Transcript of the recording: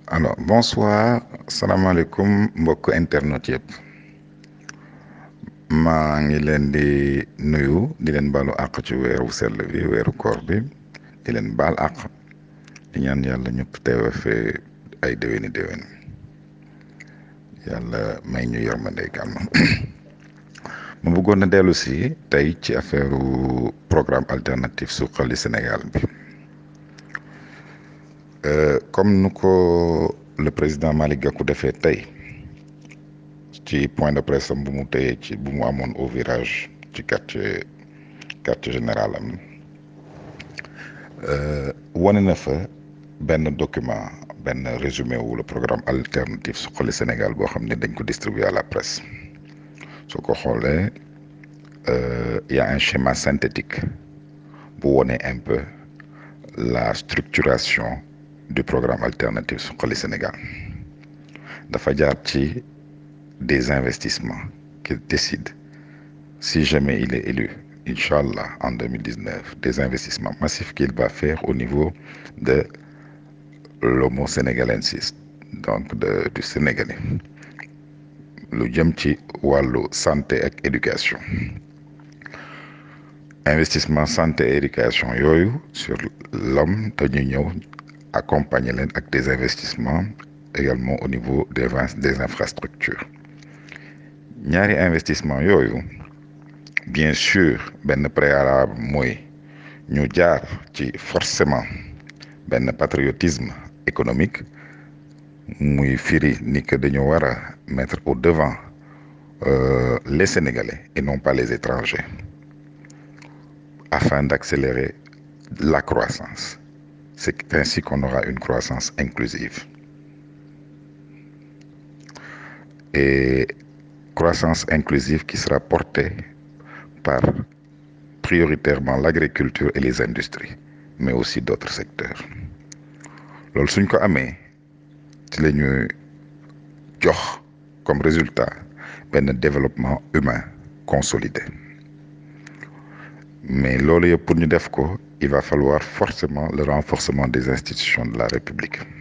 alors bonsoir salaamaaleykum mbokk internet yëpp maa ngi leen di nuyu di leen baalu àq ci weeru sell bi weeru koor bi di leen baal àq di ñaan yàlla ñëpp teewe fee ay déwéni déwén yàlla may ñu yërmande kàmm ma bëggoon na dellu si tey ci affaire programme alternatif suqali Sénégal bi comme nu ko le président Malick Gakou defee tey ci point de presse am bu mu tëyee ci bu mu amoon au virage ci quartier quartier général am wane na fa benn document benn résumé wu le programme alternatif suqali Sénégal boo xam ne dañ ko distribuer à la presse soo ko xoolee y a un schéma synthétique bu wone un peu la structuration du programme alternatif suqali Sénégal dafa jaar ci des investissements qu'il décide si jamais il est élu inchallah en 2019 des investissements massifs qu'il va faire au niveau de l'homo sénégalensis donc de du sénégalais lu jëm ci wàllu santé ak éducation investissement santé et éducation yooyu sur l'homme dañuy ñëw accompagner leen ak des investissements également au niveau des des infrastructures ñaari investissement yooyu bien sûr benn préalable mooy ñu jaar ci forcément benn patriotisme économique muy firi ni que dañu war a mettre au devant euh, les Sénégalais et non pas les étrangers afin d'accélérer la croissance c'est ainsi qu'on aura une croissance inclusive et croissance inclusive qui sera portée par prioritairement l'agriculture et les industries mais aussi d'autres secteurs loolu suñ ko amee ci la ñuy jox comme résultat benn développement humain consolidé mais loolu yëpp pour ñu def ko il va falloir forcément le renforcement des institutions de la République